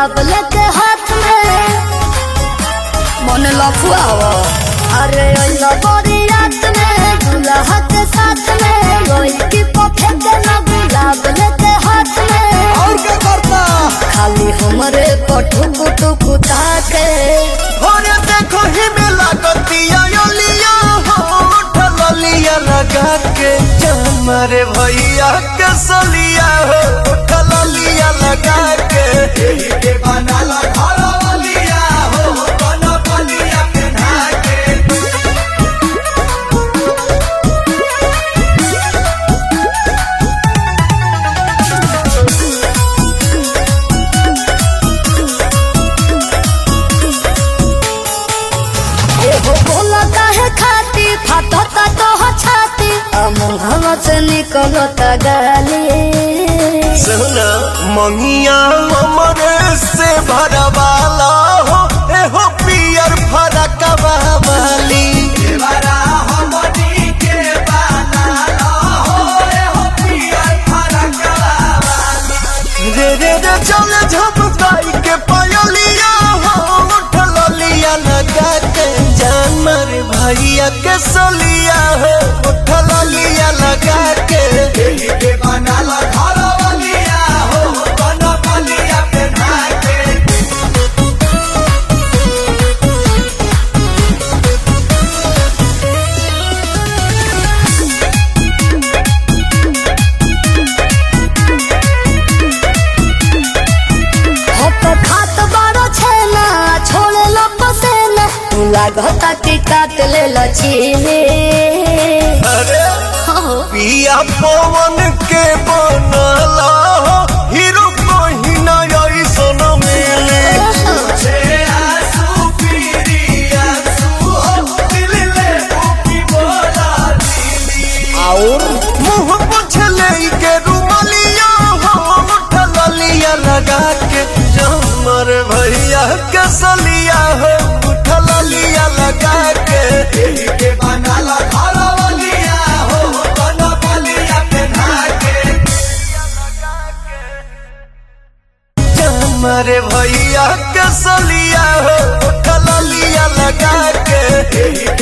गुलाब लेके हाथ में मन लफुआवा अरे अइला बड़ी रात में दुल्हा के साथ में रोई की पफे के ना गुलाब लेके हाथ में और क्या करता खाली हमरे पटुक टुक ताके होरे देखो ही में लागतिया योलिया हो उठल लिया लगा के हमारे भैया के सलिया हो उठल लिया लगा के एही के बनाला घर वालिया हो बन बलिया पहना के एहो बोला काहे खाती फाटता तो हो छाती अमुहवा से निकलता गाली सुना मंगिया हमरे से भरवाला हो एहो पियर फरकवा वाली रे रे रे चले झपकाई के पायलिया हो उठल लिया लगा के जानवर भैया के सलिया हो उठल लिया लगा के एही के बनाला घर वालिया हो बन बलिया पे के हो तो खात बारो छेना छोड़े लो पसेना तू लागता कि काट ले लचीले अरे हो पिया पवन के बनला हो हीरो कोही ना ऐसन मिले और मुंह पोछले के रुमलिया हो उठल लिया लगा के जमर भैया के सलिया हो उठल लिया लगा के एही के बनाला घर वालिया हो बन बलिया पहना के हमारे भैया के सलिया हो उठल लिया लगा के एही